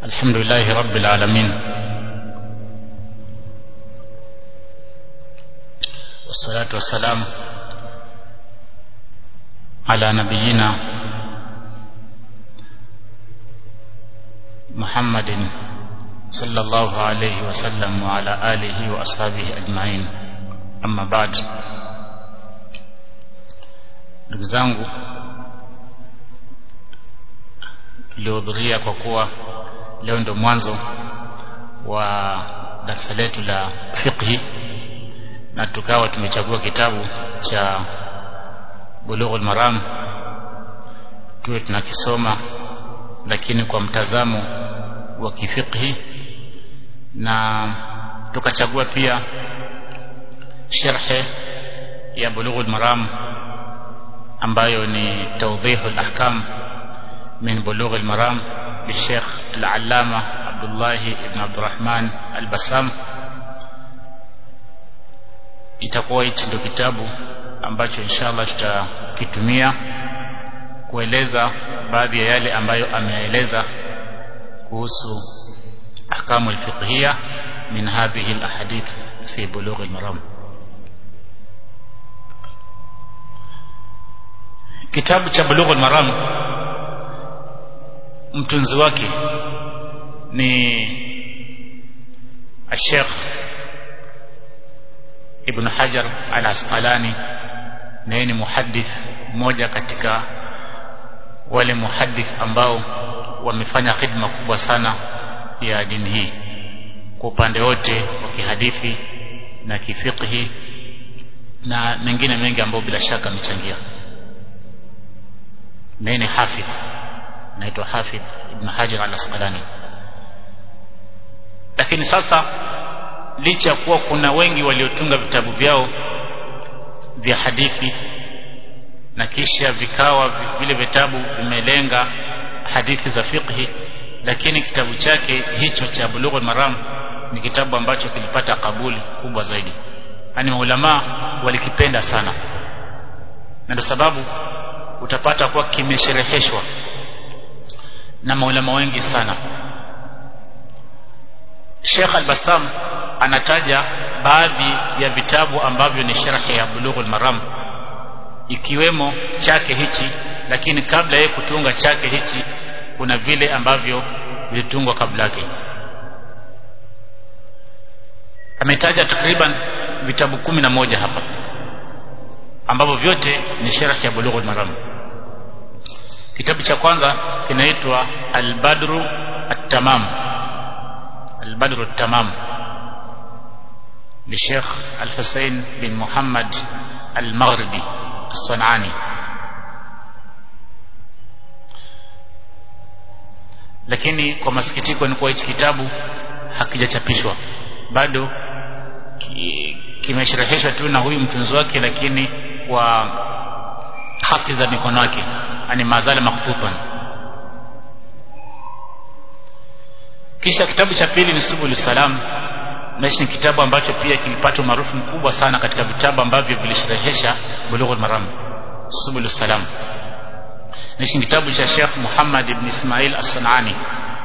الحمد لله رب العالمين والصلاة والسلام على نبينا محمد صلى الله عليه وسلم وعلى آله وأصحابه أجمعين أما بعد ndugu zangu tuliohudhuria kwa kuwa leo ndo mwanzo wa darasa letu la fiqhi na tukawa tumechagua kitabu cha bulughul maram tuwe tunakisoma lakini kwa mtazamo wa kifiqhi na tukachagua pia sharhe ya bulughul maram ambayo ni tawdihul ahkam min bulughul maram للشيخ العلامة عبد الله بن عبد الرحمن البسام itakuwa hichi ndio kitabu ambacho inshallah tutakitumia kueleza baadhi ya yale ambayo ameeleza kuhusu ahkamu alfiqhiyya min hadhihi alahadith fi bulugh almaram kitabu cha bulugh almaram mtunzi wake ni الشيخ Ibn Hajar al-Asqalani naye ni muhaddith mmoja katika wale muhaddith ambao wamefanya khidma kubwa sana ya dini hii kwa upande wote wa kihadithi na kifiqhi na mengine mengi ambayo bila shaka amechangia naye ni hafidh naitwa hafidh Ibn Hajar al-Asqalani lakini sasa licha ya kuwa kuna wengi waliotunga vitabu vyao vya hadithi na kisha vikawa vile vitabu vimelenga hadithi za fiqhi lakini kitabu chake hicho cha Bulughul Maram ni kitabu ambacho kilipata kabuli kubwa zaidi yani maulama walikipenda sana na ndio sababu utapata kuwa kimeshereheshwa na maulama wengi sana Sheikh Al-Bassam anataja baadhi ya vitabu ambavyo ni sharhi ya Bulughul Maram ikiwemo chake hichi lakini kabla yeye kutunga chake hichi kuna vile ambavyo vilitungwa kabla yake ametaja takriban vitabu kumi na moja hapa ambavyo vyote ni sharhi ya Bulughul Maram kitabu cha kwanza kinaitwa Al-Badru At-Tamam Al-Badru At-Tamam للشيخ الحسين بن محمد المغربي الصنعاني lakini kwa masikitiko ni kuwa hichi kitabu hakijachapishwa bado kimeshereheshwa tu na huyu mtunzi wake lakini kwa haki za mikono yake yani mazala maktutan kisha kitabu cha pili ni subul salam na ni kitabu ambacho pia kilipata umaarufu mkubwa sana katika vitabu ambavyo vilisherehesha bulughul maram subul salam na ni kitabu cha Sheikh Muhammad ibn Ismail As-Sunani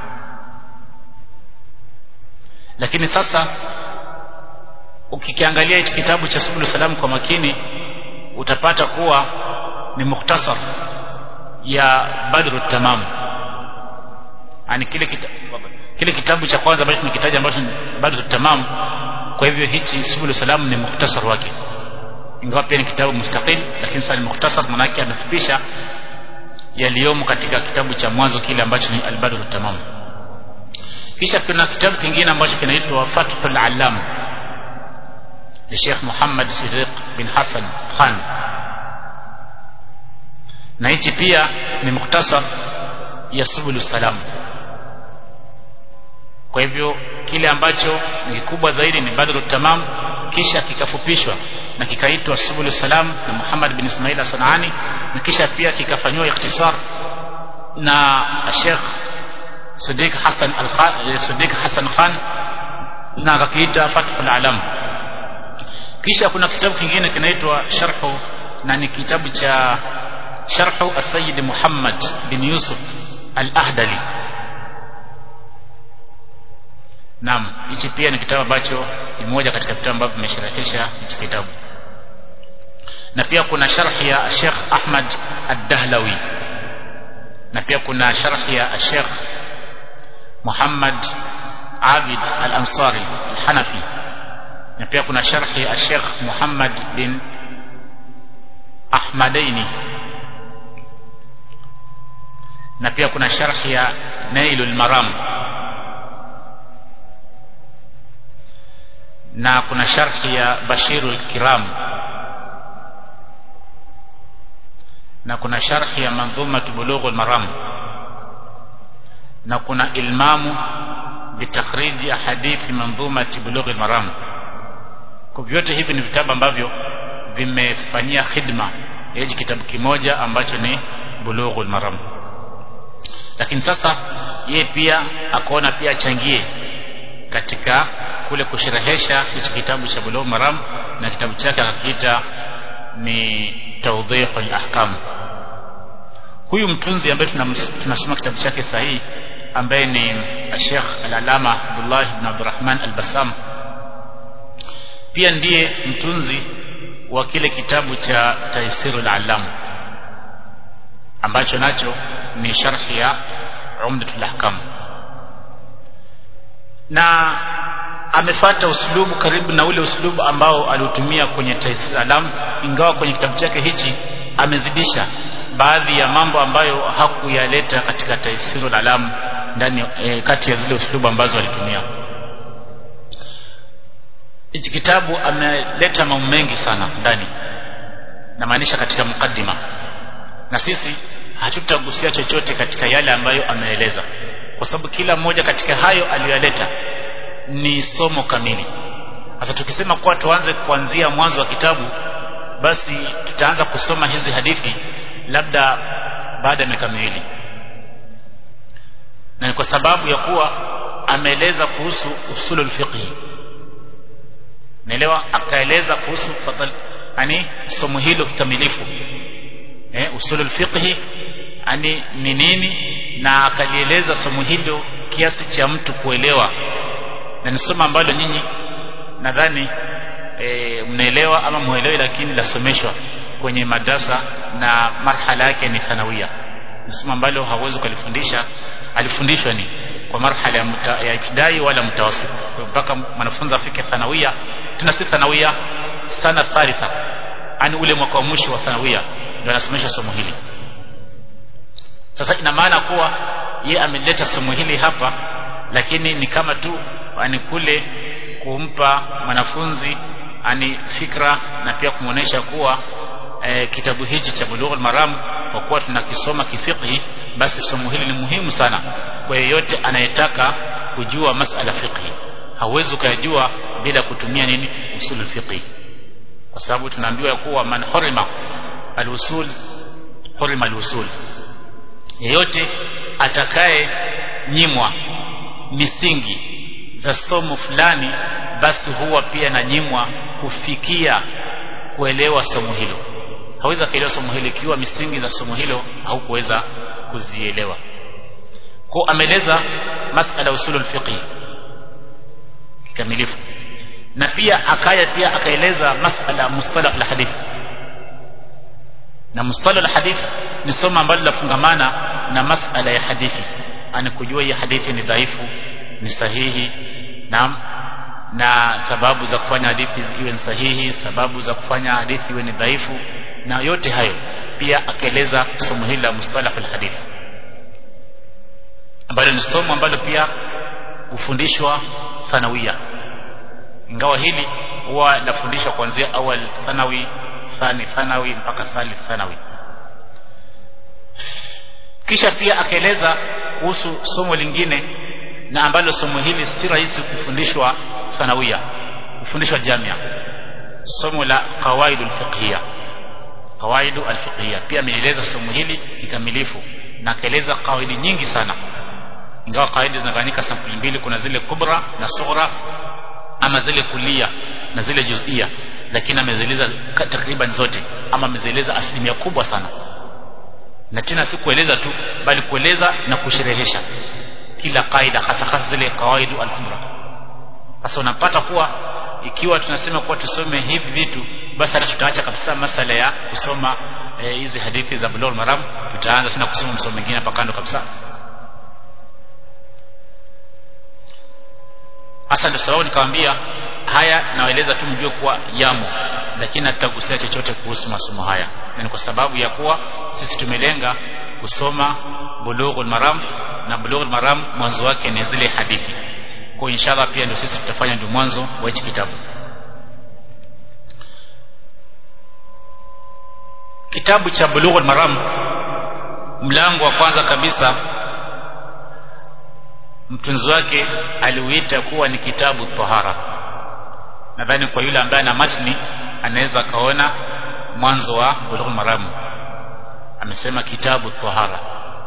lakini sasa ukikiangalia hichi kitabu cha subul salam kwa makini utapata kuwa ni mukhtasar ya badru tamam yani kile kitabu kile kitabu cha kwanza ambacho nikitaja ambacho bado tamam kwa hivyo hichi subul salam ni mukhtasar wake ingawa pia ni kitabu mustaqil lakini sasa ni mukhtasar maana yake amefupisha yaliyomo katika kitabu cha mwanzo kile ambacho ni al-badr tamam kisha kuna kitabu kingine ambacho kinaitwa fathul alam ni Sheikh Muhammad Siddiq bin Hassan Khan na hichi pia ni mukhtasar ya subul salam kwa hivyo kile ambacho ni kikubwa zaidi ni badru tamam kisha kikafupishwa na kikaitwa subul salam na Muhammad bin Ismail Sanani na kisha pia kikafanywa ikhtisar na Sheikh Sadiq Hassan al Sadiq Hassan Khan na akakiita Fathul Alam kisha kuna kitabu kingine kinaitwa Sharhu na ni kitabu cha Sharhu As-Sayyid Muhammad bin Yusuf Al-Ahdali naam hichi pia ni kitabu ambacho ni moja katika vitabu ambavyo vimesherehesha hichi kitabu na pia kuna sharhi ya Sheikh Ahmad Ad-Dahlawi na pia kuna sharhi ya Sheikh Muhammad Abid Al-Ansari Al-Hanafi na pia kuna sharhi ya Sheikh Muhammad bin Ahmadaini na pia kuna sharhi ya Nailul Maram na kuna sharhi ya Bashirul Kiram na kuna sharhi ya Manzuma Bulughul Maram na kuna ilmamu bitakhriji hadithi Manzuma Bulughul Maram kwa vyote hivi ni vitabu ambavyo vimefanyia khidma yaji kitabu kimoja ambacho ni Bulughul Maram lakini sasa yeye pia akaona pia achangie katika kule kusherehesha hichi kitabu cha Bulughul Maram na kitabu chake akakiita ni Tawdihul Ahkam huyu mtunzi ambaye tunasoma kitabu chake sahihi ambaye ni Sheikh Al-Alama Abdullah ibn Abdurrahman Al-Bassam pia ndiye mtunzi wa kile kitabu cha Taisirul Alam ambacho nacho ni sharhi ya Umdatul Ahkam na amefata uslubu karibu na ule uslubu ambao aliutumia kwenye Taisirul Alam ingawa kwenye kitabu chake hichi amezidisha baadhi ya mambo ambayo hakuyaleta katika Taisirul Alam ndani e, kati ya zile uslubu ambazo alitumia hichi kitabu ameleta mambo mengi sana ndani namaanisha katika mukaddima na sisi hatutagusia chochote katika yale ambayo ameeleza kwa sababu kila mmoja katika hayo aliyoyaleta ni somo kamili sasa tukisema kuwa tuanze kuanzia mwanzo wa kitabu basi tutaanza kusoma hizi hadithi labda baada ya miaka miwili na ni kwa sababu ya kuwa ameeleza kuhusu usulul fiqh naelewa akaeleza kuhusu fadhal yani somo hilo kikamilifu eh usulul fiqh yani ni nini na akalieleza somo hilo kiasi cha mtu kuelewa na ni somo ambalo nyinyi nadhani e, mnaelewa ama muelewi lakini lasomeshwa kwenye madrasa na marhala yake ni thanawia ni somo ambalo hauwezi kulifundisha alifundishwa ni kwa marhala ya, muta, ya ibtidai wala mutawasit mpaka mwanafunzi afike thanawia tena si thanawia sana thalitha ani ule mwaka wa mwisho wa thanawia ndio anasomesha somo hili sasa ina maana kuwa ye ameleta somo hili hapa lakini ni kama tu ani kule kumpa mwanafunzi ani fikra na pia kumuonesha kuwa e, kitabu hichi cha Bulughul Maram kwa kuwa tunakisoma kifiqhi basi somo hili ni muhimu sana kwa yeyote anayetaka kujua masala fiqhi hauwezi ukayajua bila kutumia nini usul fiqhi kwa sababu tunaambiwa kuwa man hurima al-usul hurima al-usul yeyote atakaye nyimwa misingi za somo fulani basi huwa pia na nyimwa kufikia kuelewa somo hilo hawezi kuelewa somo hilo ikiwa misingi za somo hilo haukuweza kuzielewa kwa ameleza masala usulul fiqh kikamilifu na pia akaya pia akaeleza masala mustalah al-hadith na mustalah al-hadith ni somo ambalo lafungamana na masala ya hadithi ani kujua hii hadithi ni dhaifu ni sahihi naam na sababu za kufanya hadithi iwe ni sahihi sababu za kufanya hadithi iwe ni dhaifu na yote hayo pia akaeleza somo hili la mustalah al-hadith ambalo ni somo ambalo pia hufundishwa thanawia ingawa hili huwa lafundishwa kuanzia awal thanawi thani thanawi mpaka thalith thanawi kisha pia akaeleza kuhusu somo lingine na ambalo somo hili si rahisi kufundishwa thanawia kufundishwa jamia somo la qawaid alfiqhiyya qawaid alfiqhiyya pia ameeleza somo hili kikamilifu na akaeleza kawaidi nyingi sana ingawa kawaidi zinagawanyika sampuli mbili kuna zile kubra na sughra ama zile kulia na zile juzia lakini amezieleza takriban zote ama amezieleza asilimia kubwa sana na tena si kueleza tu bali kueleza na kusherehesha kila kaida hasa hasa zile kawaidu al-kubra sasa unapata kuwa ikiwa tunasema kuwa tusome hivi vitu basi hata tutaacha kabisa masala ya kusoma hizi e, hadithi za bulugh maram tutaanza tena kusoma msomo mwingine hapa kando kabisa hasa ndio sababu nikamwambia haya nawaeleza tu mjue kuwa yamo lakini hatutagusia chochote kuhusu masomo haya na ni kwa sababu ya kuwa sisi tumelenga kusoma bulughul maram na bulughul maram mwanzo wake ni zile hadithi kwa inshallah pia ndio sisi tutafanya ndio mwanzo wa hichi kitabu kitabu cha bulughul maram mlango wa kwanza kabisa mtunzi wake aliuita kuwa ni kitabu tahara nadhani kwa yule ambaye ana matni anaweza kaona mwanzo wa bulughul maram amesema kitabu tahara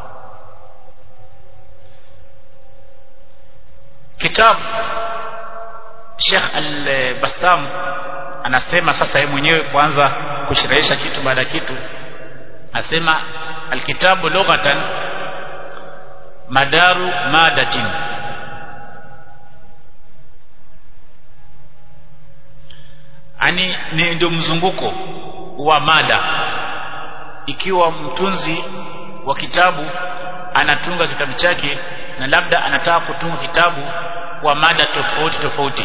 kitabu Sheikh Al-Bassam anasema sasa yeye mwenyewe kuanza kushirahisha kitu baada ya kitu asema alkitabu lughatan madaru madatin ani ni ndio mzunguko wa mada ikiwa mtunzi wa kitabu anatunga kitabu chake na labda anataka kutunga kitabu kwa mada tofauti tofauti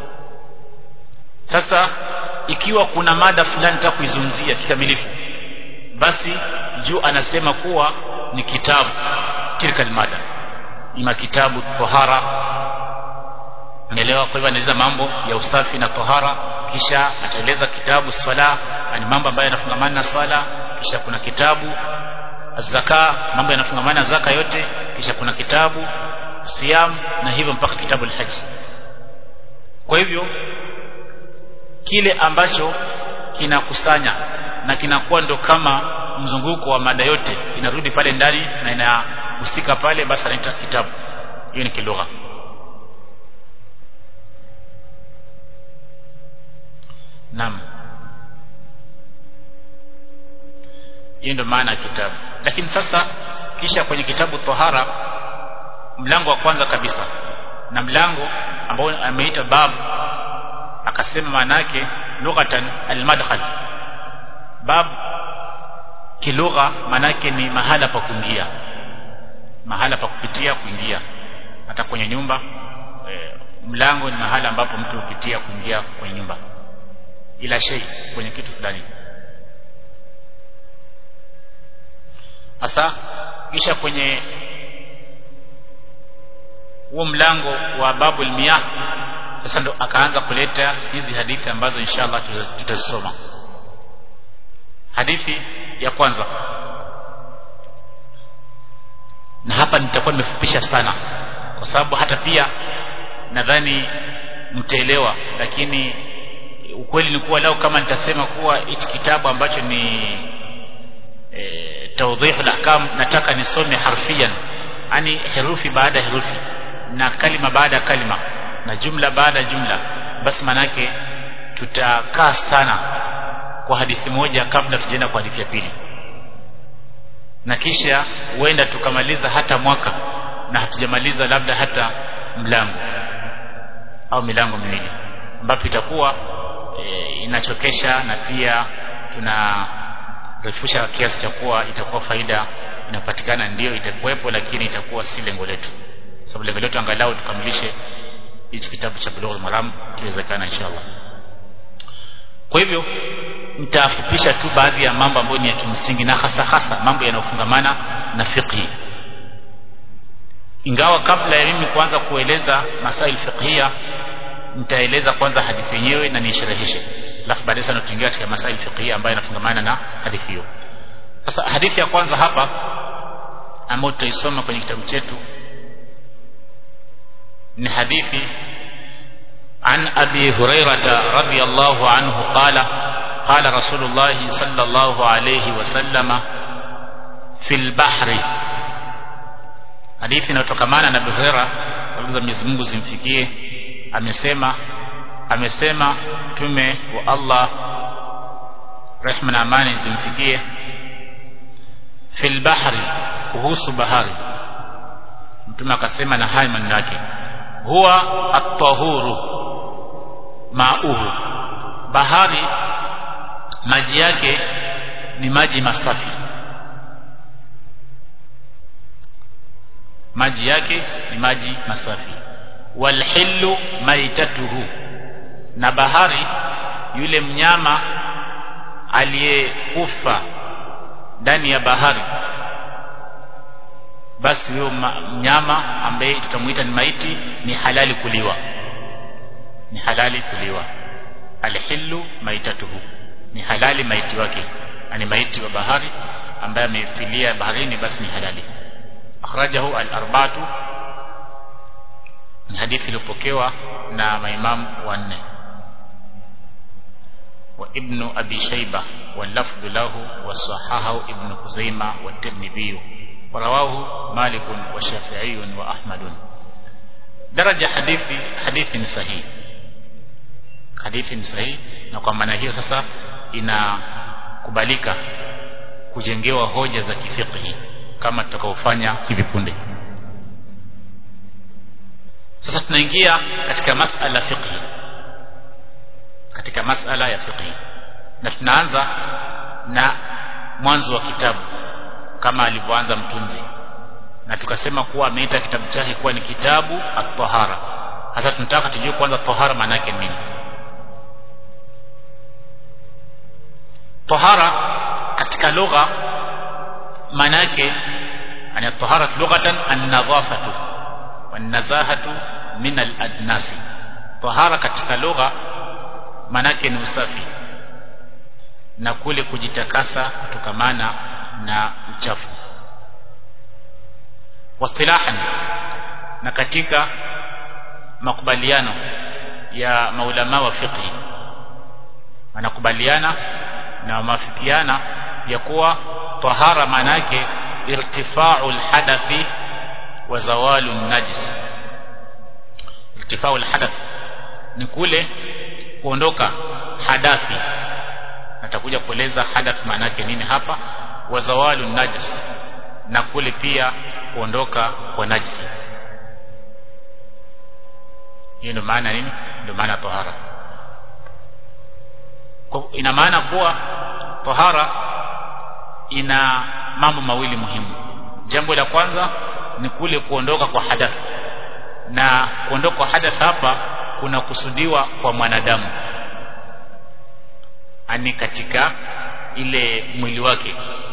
sasa ikiwa kuna mada fulani nataka kuizungumzia kikamilifu basi juu anasema kuwa ni kitabu tilka mada ima kitabu tahara unaelewa kwa hivyo anaeleza mambo ya usafi na tahara kisha ataeleza kitabu swala ni mambo ambayo yanafungamana na swala kisha kuna kitabu zaka mambo yanafungamana na zaka yote kisha kuna kitabu siyam na hivyo mpaka kitabu al-hajj kwa hivyo kile ambacho kinakusanya na kinakuwa ndo kama mzunguko wa mada yote inarudi pale ndani na inahusika pale basi anaita kitabu hiyo ni kilugha naam hiyo ndio maana ya kitabu lakini sasa kisha kwenye kitabu tahara mlango wa kwanza kabisa na mlango ambao ameita bab akasema maana yake lughatan almadkhal bab kilugha maana yake ni mahala pa kuingia mahala pa kupitia kuingia hata kwenye nyumba e, mlango ni mahala ambapo mtu hupitia kuingia kwenye nyumba ila shay kwenye kitu fulani hasa kisha kwenye huo mlango wa babul miyah sasa ndo akaanza kuleta hizi hadithi ambazo inshallah tutazisoma hadithi ya kwanza na hapa nitakuwa nimefupisha sana kwa sababu hata pia nadhani mtaelewa lakini ukweli ni kuwa leo kama nitasema kuwa hichi kitabu ambacho ni e, tawdhihu al-ahkam nataka nisome harfiyan yani herufi baada herufi na kalima baada ya kalima na jumla baada ya jumla basi manake tutakaa sana kwa hadithi moja kabla tujaenda kwa hadithi ya pili na kisha huenda tukamaliza hata mwaka na hatujamaliza labda hata mlango au milango miwili ambapo itakuwa e, inachokesha na pia tunarefusha kiasi cha kuwa itakuwa faida inapatikana ndio itakuwepo lakini itakuwa si lengo letu sababu lengo letu angalau tukamilishe hichi kitabu cha Bulughul Maram kiwezekana inshallah kwa hivyo nitafupisha tu baadhi ya mambo ambayo ni ya kimsingi na hasa hasa mambo yanayofungamana na fiqhi ingawa kabla ya mimi kuanza kueleza masail fiqhia nitaeleza kwanza hadithi yenyewe na nishereheshe alafu baadaye sana tutaingia katika masail fiqhia ambayo yanafungamana na hadithi hiyo sasa hadithi ya kwanza hapa ambayo tutaisoma kwenye kitabu chetu ni hadithi عن أبي هريرة رضي الله عنه قال قال رسول الله صلى الله عليه وسلم في البحر hadithi inayotokamana na Buhera za Mwenyezi Mungu zimfikie amesema amesema mtume wa Allah rehma na amani zimfikie fil bahri kuhusu bahari mtume akasema na haya maneno yake huwa at-tahuru ma'uhu bahari maji yake ni maji masafi maji yake ni maji masafi walhillu maitatuhu na bahari yule mnyama aliyekufa ndani ya bahari basi huyo mnyama ambaye tutamuita ni maiti ni halali kuliwa ni halali kuliwa alhillu maitatuhu ni halali maiti wake ani maiti wa bahari ambaye amefilia baharini basi ni halali akhrajahu al-arba'atu ni hadithi iliyopokewa na maimamu wanne wa ibn abi shayba واللفظ له وصححه ابن خزيمة والترمذي ورواه مالك والشافعي وأحمد درجة حديث حديث صحيح hadithi ni sahihi na kwa maana hiyo sasa inakubalika kujengewa hoja za kifiqhi kama tutakaofanya hivi punde sasa tunaingia katika masala fiqhi katika masala ya fiqhi na tunaanza na mwanzo wa kitabu kama alivyoanza mtunzi na tukasema kuwa ameita kitabu chake kuwa ni kitabu at-tahara sasa tunataka tujue kwanza tahara maana yake nini tahara katika lugha maana yake ani tahara lughatan an-nadhafatu wan-nazahatu min al-adnasi tahara katika lugha maana yake ni usafi na kule kujitakasa kutokamana na uchafu wasilahan na katika makubaliano ya maulama wa fiqh wanakubaliana na wameafikiana ya kuwa tahara maana yake irtifa'u alhadathi wa zawalu najis irtifa'u alhadath ni kule kuondoka hadathi natakuja kueleza hadath maana yake nini hapa wa zawalu najis na kule pia kuondoka kwa najisi hiyo ndio maana nini ndio maana tahara ina maana kuwa tahara ina mambo mawili muhimu jambo la kwanza ni kule kuondoka kwa hadath na kuondoka kwa hadath hapa kuna kusudiwa kwa mwanadamu ani katika ile mwili wake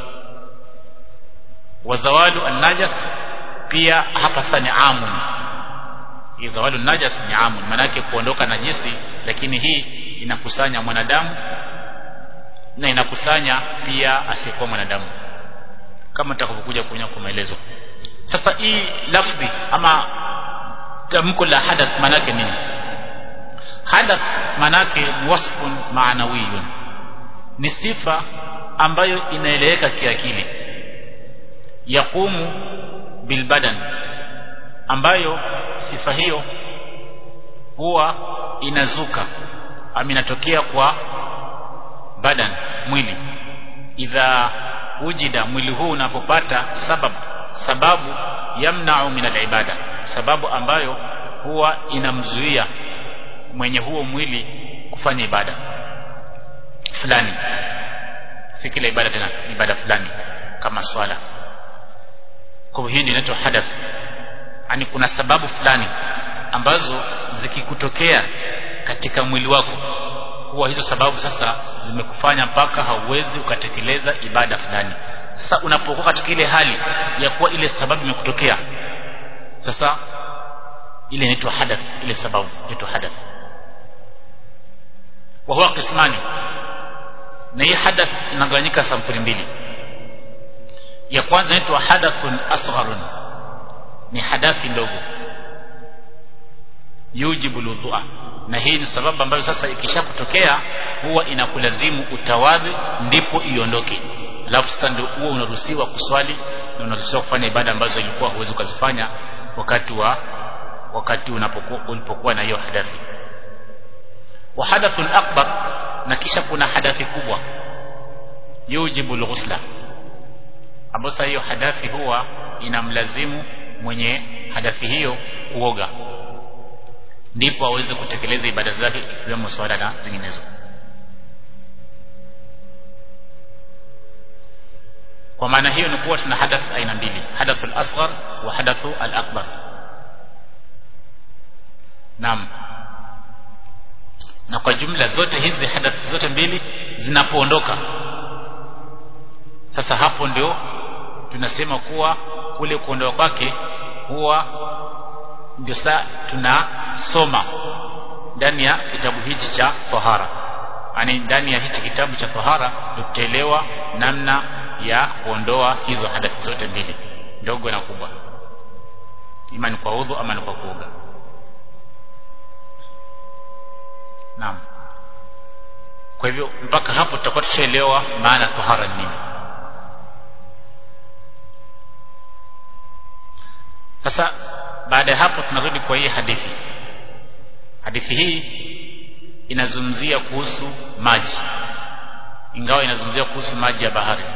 wazawalu an-najas pia hapa sasa ni amun hii zawalu najas ni amun maana yake kuondoka najisi lakini hii inakusanya mwanadamu na inakusanya pia asiyekuwa mwanadamu kama tutakavyokuja kuona kwa maelezo sasa hii lafdhi ama tamko la hadath maana yake nini hadath maana yake ni wasfun maanawiyun ni sifa ambayo inaeleweka kiakili yaqumu bilbadan ambayo sifa hiyo huwa inazuka ama inatokea kwa badan mwili idha wujida mwili huu unapopata sababu sababu yamna'u min al-ibada sababu ambayo huwa inamzuia mwenye huo mwili kufanya ibada fulani si kila ibada tena ibada fulani kama swala kwa hivyo hii ndio inaitwa hadath yani kuna sababu fulani ambazo zikikutokea katika mwili wako huwa hizo sababu sasa zimekufanya mpaka hauwezi ukatekeleza ibada fulani sasa unapokuwa katika ile hali ya kuwa ile sababu imekutokea sasa ile inaitwa hadath ile sababu inaitwa hadath wa huwa qismani na hii hadath inagawanyika sampuli mbili ya kwanza inaitwa hadathun asgharun ni hadathi ndogo yujibu ludhua na hii ni sababu ambayo sasa ikishakutokea huwa inakulazimu utawadhi ndipo iondoke alafu sasa ndio huwa unaruhusiwa kuswali na unaruhusiwa kufanya ibada ambazo ilikuwa huwezi ukazifanya wakati wa wakati unapokuwa ulipokuwa na hiyo hadathi wa hadathun akbar na kisha kuna hadathi kubwa yujibu alghusla ambayo sasa hiyo hadathi huwa inamlazimu mwenye hadathi hiyo kuoga ndipo aweze kutekeleza ibada zake ikiwemo swala na zinginezo kwa maana hiyo ni kuwa tuna hadath aina mbili hadathu al-asghar wa hadathu al-akbar naam na kwa jumla zote hizi hadath zote mbili zinapoondoka sasa hapo ndio tunasema kuwa kule kuondoka kwake huwa ndio saa tunasoma ndani ya kitabu hichi cha tahara yani ndani ya hichi kitabu cha tahara tutaelewa namna ya kuondoa hizo hadathi zote mbili ndogo na kubwa ima ni kwa udhu ama ni kwa kuoga naam kwa hivyo mpaka hapo tutakuwa tushaelewa maana tahara ni nini sasa baada ya hapo tunarudi kwa hii hadithi hadithi hii inazungumzia kuhusu maji ingawa inazungumzia kuhusu maji ya bahari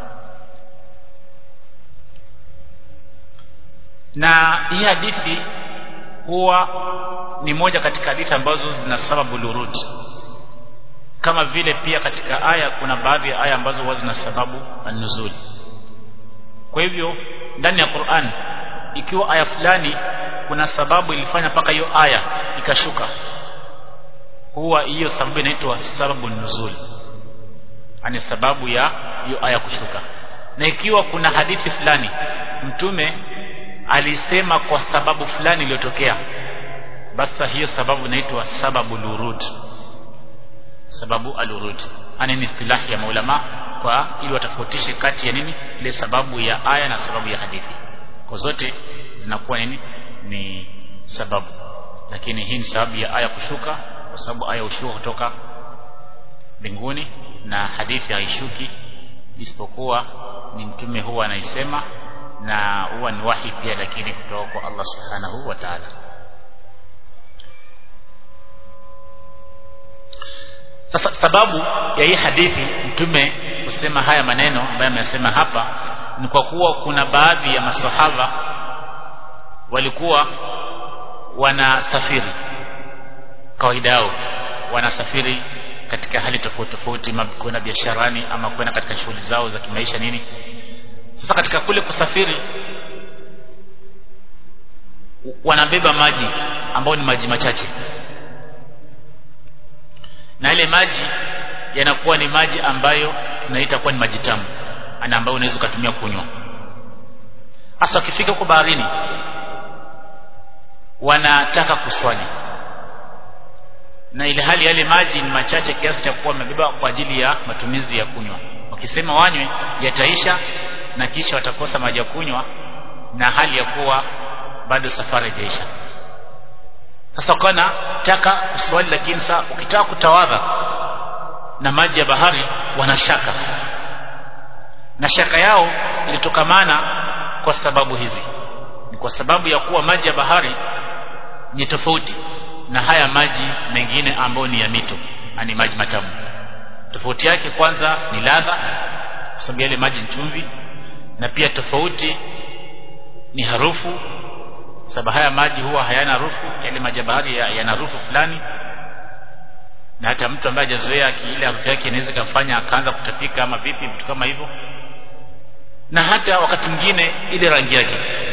na hii hadithi huwa ni moja katika hadithi ambazo zina sababu lurud kama vile pia katika aya kuna baadhi ya aya ambazo huwa zina sababu an-nuzul kwa hivyo ndani ya Qur'an ikiwa aya fulani kuna sababu ilifanya mpaka hiyo aya ikashuka huwa hiyo sababu inaitwa sababu nuzul ani sababu ya hiyo aya kushuka na ikiwa kuna hadithi fulani mtume alisema kwa sababu fulani iliyotokea basi hiyo sababu inaitwa sababu lurud sababu alurud ani ni istilahi ya maulama kwa ili watofautishe kati ya nini ile sababu ya aya na sababu ya hadithi kwa zote zinakuwa nini ni sababu lakini hii ni sababu ya aya kushuka kwa sababu aya hushuka kutoka mbinguni na hadithi haishuki isipokuwa ni mtume huwa anaisema na huwa ni wahi pia lakini kutoka kwa Allah subhanahu wa ta'ala sasa sababu ya hii hadithi mtume kusema haya maneno ambayo amesema hapa ni kwa kuwa kuna baadhi ya masahaba walikuwa wanasafiri kawaida yao wanasafiri katika hali tofauti tofauti kwenda biasharani ama kwenda katika shughuli zao za kimaisha nini sasa katika kule kusafiri wanabeba maji ambayo ni maji machache na ile maji yanakuwa ni maji ambayo tunaita kuwa ni maji tamu ana ambayo unaweza ukatumia kunywa hasa ukifika huko baharini wanataka kuswali na ile hali yale maji ni machache kiasi cha kuwa wamebeba kwa ajili ya matumizi ya kunywa wakisema wanywe yataisha na kisha watakosa maji ya kunywa na hali ya kuwa bado safari haijaisha sasa ukawa taka kuswali lakini saa ukitaka kutawadha na maji ya bahari wanashaka na shaka yao ilitokamana kwa sababu hizi ni kwa sababu ya kuwa maji ya bahari ni tofauti na haya maji mengine ambayo ni ya mito ani maji matamu tofauti yake kwanza ni ladha kwa sababu yale maji ni chumvi na pia tofauti ni harufu sababu haya maji huwa hayana harufu yale maji ya bahari yana harufu fulani na hata mtu ambaye hajazoea ile harufu yake inaweza kumfanya akaanza kutapika ama vipi vitu kama hivyo na hata wakati mwingine ile rangi yake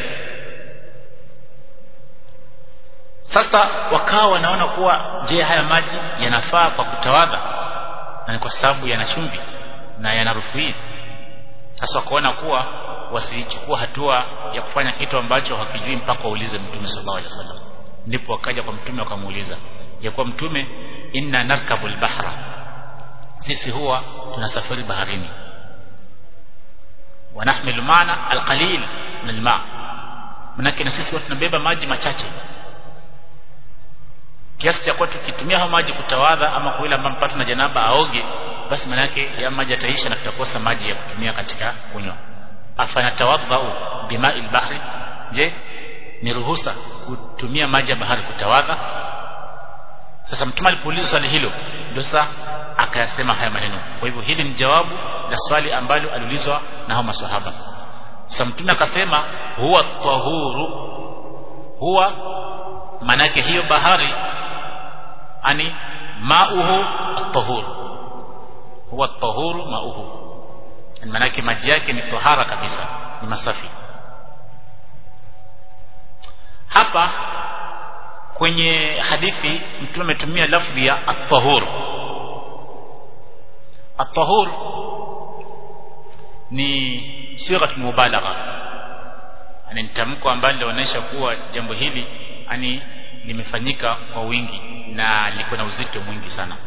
sasa wakawa wanaona kuwa je haya maji yanafaa kwa kutawadha na ni kwa sababu yana chumvi na yana harufu hii sasa wakaona kuwa wasichukua hatua ya kufanya kitu ambacho hakijui mpaka waulize mtume sallallahu alaihi wasallam ndipo wakaja kwa mtume wakamuuliza ya kuwa mtume inna narkabu bahra sisi huwa tunasafiri baharini wanahmilu maana alqalil min alma manake na sisi tunabeba maji machache kiasi cha kuwa tukitumia hayo maji kutawadha ama kwa ile ambayo mpata na janaba aoge basi manake ya maji yataisha na tutakosa maji ya kutumia katika kunywa afanya tawadhau bimai bahri je ni ruhusa kutumia maji ya bahari kutawadha sasa mtume alipoulizwa swali hilo ndio sasa akayasema haya maneno kwa hivyo hili ni jawabu la swali ambalo aliulizwa na hao maswahaba sasa mtume akasema huwa tahuru huwa manake hiyo bahari ani mauhu at-tahur huwa at-tahuru mauhu manake maji yake ni tahara kabisa ni masafi hapa kwenye hadithi mtume ametumia lafzi ya at-tahur at-tahur ni sigha mubalagha yani tamko ambalo linaonyesha kuwa jambo hili yani limefanyika kwa wingi na liko na uzito mwingi sana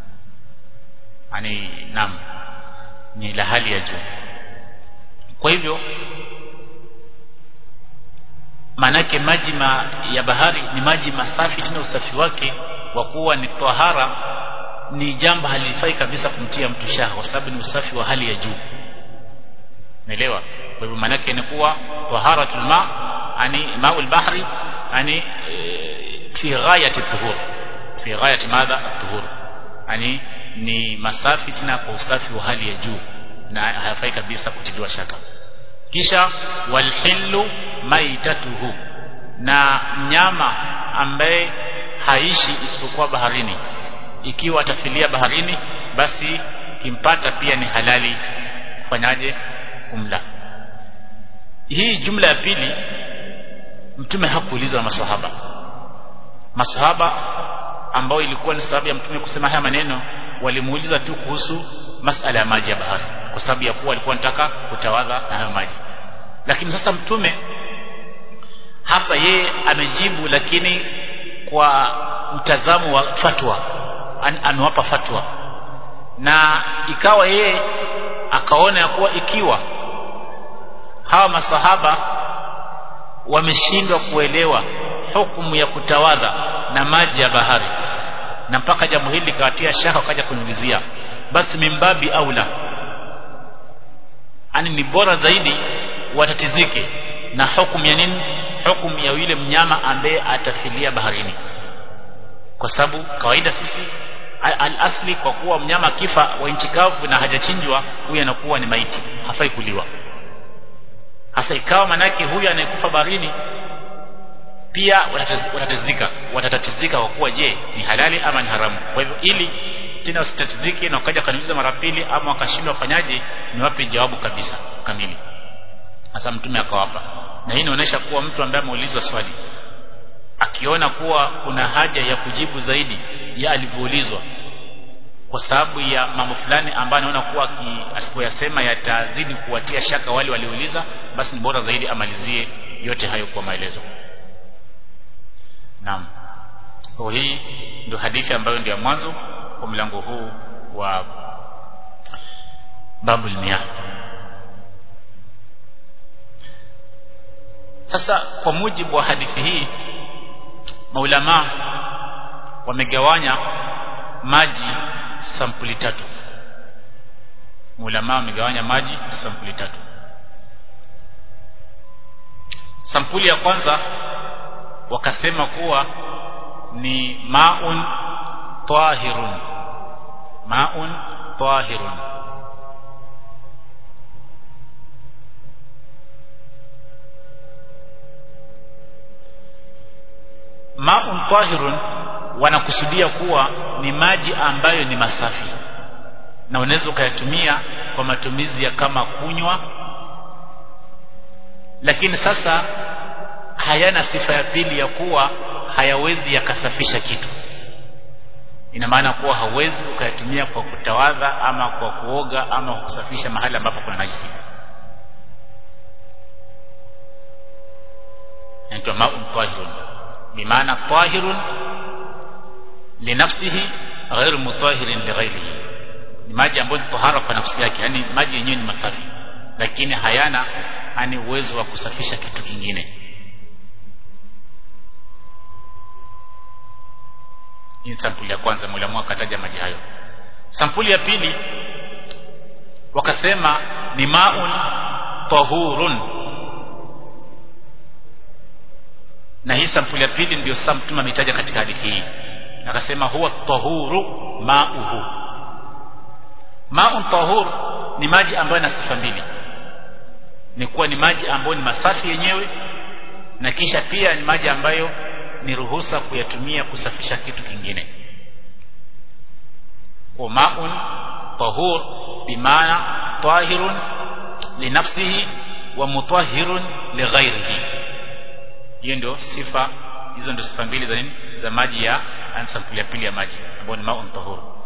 yani nam ni la hali ya juu kwa hivyo maanake maji ma, ya bahari ni maji masafi tena usafi wake wa kuwa ni tahara ni jambo halifai kabisa kumtia mtu shaha kwa sababu ni usafi wa hali ya juu naelewa kwa hivyo maanake ni kuwa taharatul ma yani maul bahri yani e, fi ghayati tuhur fi ghayati madha tuhur yani ni masafi tena kwa usafi wa hali ya juu na hayafai kabisa kutiliwa shaka kisha walhillu maitatuhu na mnyama ambaye haishi isipokuwa baharini ikiwa atafilia baharini basi kimpata pia ni halali kufanyaje kumla hii jumla ya pili mtume hakuulizwa na maswahaba maswahaba ambao ilikuwa ni sababu ya mtume kusema haya maneno walimuuliza tu kuhusu masala ya maji ya bahari kwa sababu ya kuwa walikuwa wanataka kutawadha na hayo maji lakini sasa mtume hapa yeye amejibu lakini kwa mtazamo wa fatwa An, amewapa fatwa na ikawa yeye akaona ya kuwa ikiwa hawa masahaba wameshindwa kuelewa hukumu ya kutawadha na maji ya bahari na mpaka jambo hili likawatia shaka wakaja kuniulizia basi mimbabi aula ani ni bora zaidi watatizike na hukumu ya nini hukumu ya yule mnyama ambaye atafilia baharini kwa sababu kawaida sisi al-asli kwa kuwa mnyama kifa wa nchi kavu na hajachinjwa huyu anakuwa ni maiti hafai kuliwa hasa ikawa manake huyu anayekufa baharini pia watatizika watatatizika kwa kuwa je ni halali ama ni haramu kwa hivyo ili tena wasitatizike na wakaja kaniuliza mara pili ama wakashindwa wafanyaje niwape jawabu kabisa kamili sasa mtume akawapa na hii inaonyesha kuwa mtu ambaye ameulizwa swali akiona kuwa kuna haja ya kujibu zaidi ya alivyoulizwa kwa sababu ya mambo fulani ambayo anaona kuwa asipoyasema yatazidi kuwatia shaka wale waliouliza basi ni bora zaidi amalizie yote hayo kwa maelezo naam kwa hii ndio hadithi ambayo ndio mwanzo kwa mlango huu wa babul miyah sasa kwa mujibu wa hadithi hii maulama wamegawanya maji sampuli tatu maulama wamegawanya maji sampuli tatu sampuli ya kwanza wakasema kuwa ni maun tahirun maun tahirun maun tahirun wanakusudia kuwa ni maji ambayo ni masafi na unaweza ukayatumia kwa matumizi ya kama kunywa lakini sasa hayana sifa ya pili ya kuwa hayawezi yakasafisha kitu ina maana kuwa hauwezi ukayatumia kwa kutawadha ama kwa kuoga ama kusafisha mahali ambapo kuna najisi inaitwa maun tahirun bimaana tahirun linafsihi ghairu mutahirin lighairihi ni maji ambayo ni tahara kwa nafsi yake yani maji yenyewe ni masafi lakini hayana ani uwezo wa kusafisha kitu kingine hii sampuli ya kwanza mulamu akataja maji hayo sampuli ya pili wakasema ni maun tahurun na hii sampuli ya pili ndio sasa mtume ametaja katika hadithi hii akasema huwa tahuru mauhu maun tahur ni maji ambayo yana sifa mbili ni kuwa ni maji ambayo ni masafi yenyewe na kisha pia ni maji ambayo ni ruhusa kuyatumia kusafisha kitu kingine wa ma'un tahur bimaana tahirun linafsihi wa mutahhirun lighairihi hiyo ndio sifa hizo ndio sifa mbili za nini za maji ya ansampuli ya pili ya maji ambayo ni ma'un tahur